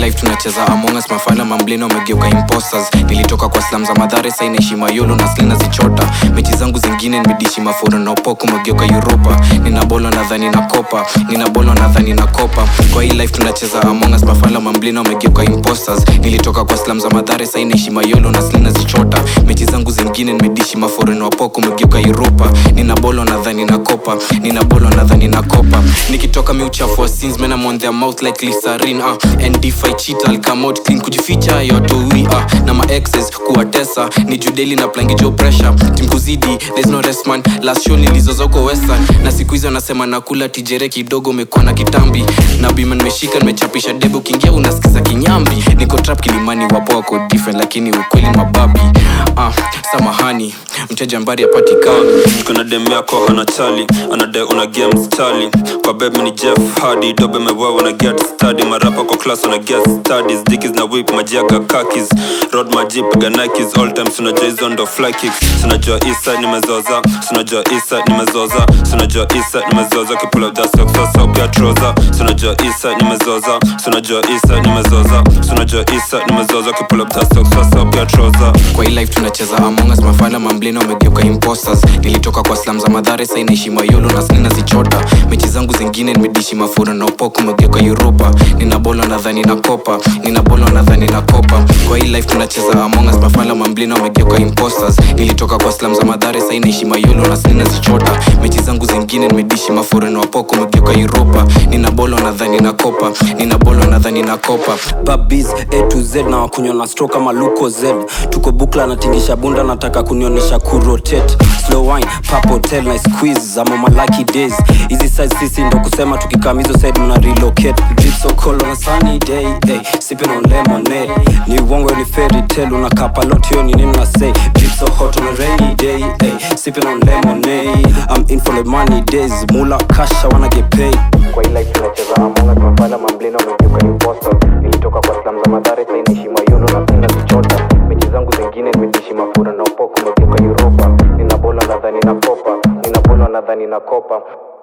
life tunacheza among us mafala mamblina wamegeuka imposters nilitoka kwa slam za madhare sai naishi mayolo na slina zichota mechi zangu zingine nimedishi mafuro na upoko umegeuka uropa nina bolo nadhani na kopa nina bolo nadhani na kopa kwa hii life tunacheza among us mafala mamblina wamegeuka imposters nilitoka kwa slam za madhare sai naishi mayolo na slina zichota mechi zangu zingine nimedishi mafuro na upoko umegeuka uropa nina bolo nadhani na kopa nina bolo nadhani na kopa nikitoka miuchafua sins men I'm on their mouth like Lisarin uh. and if I cheat I'll come out clean kujificha yoto ui uh. na ma exes kuwatesa ni judeli na plangi jo pressure tim kuzidi there's no rest man last show nilizozoko western na siku hizo anasema nakula tijere kidogo umekuwa na kitambi na bima nimeshika nimechapisha debe ukiingia unasikiza kinyambi niko trap kilimani wapo wako different lakini ukweli ni mababi uh, samahani mteja mbari apatikana kuna dem yako hana chali anade una games chali kwa beb ni jeff hadi dobe mewewa na get study marapa kwa class una get studies dikis na whip majiaga kakis road majip ganikis all time sunajua hizo ndo fly kicks sunajua isa nimezoza sunajua isa nimezoza sunajua isa nimezoza kipull up that sock sasa upia troza sunajua isa nimezoza sunajua isa nimezoza sunajua isa nimezoza kipull up that sock sasa upia troza kwa hii life tunacheza among us mafala mamblina wamegeuka imposters nilitoka kwa slam za madhare sai naishi mayolo na slina zichota mechi zangu zingine nimedishi mafura na upoko umegeuka uropa nina bolo nadhani na kopa nina bolo nadhani na kopa kwa hii life tunacheza among us mafala mamblina wamegeuka imposters nilitoka kwa slam za madhare sai naishi mayolo na slina zichota mechi zangu zingine nimedishi mafura na upoko umegeuka uropa nina bolo nadhani na kopa nina bolo nadhani na kopa babis a to z na wakunywa na stro kama luko z tuko bukla natingisha bunda nataka kunionyesha kurotate slow wine pap hotel na squeeze ama malaki days hizi size sisi ndo kusema tukikam hizo side mna relocate drip so cold on a sunny day hey, sipping on lemonade ni uongo ni fairy tale unakaa palot hiyo ni nini na say drip so hot on a rainy day hey, sipping on lemonade I'm in for the money days mula kasha wanna get paid kwa hii life tunacheza among us mafala mamblina wamegeuka imposters nilitoka kwa slam za madhare sai naishi mayolo na slina zichota mechi zangu zingine nimedishi mafura na upoko umegeuka uropa nina bolo nadhani na kopa nina bolo nadhani na kopa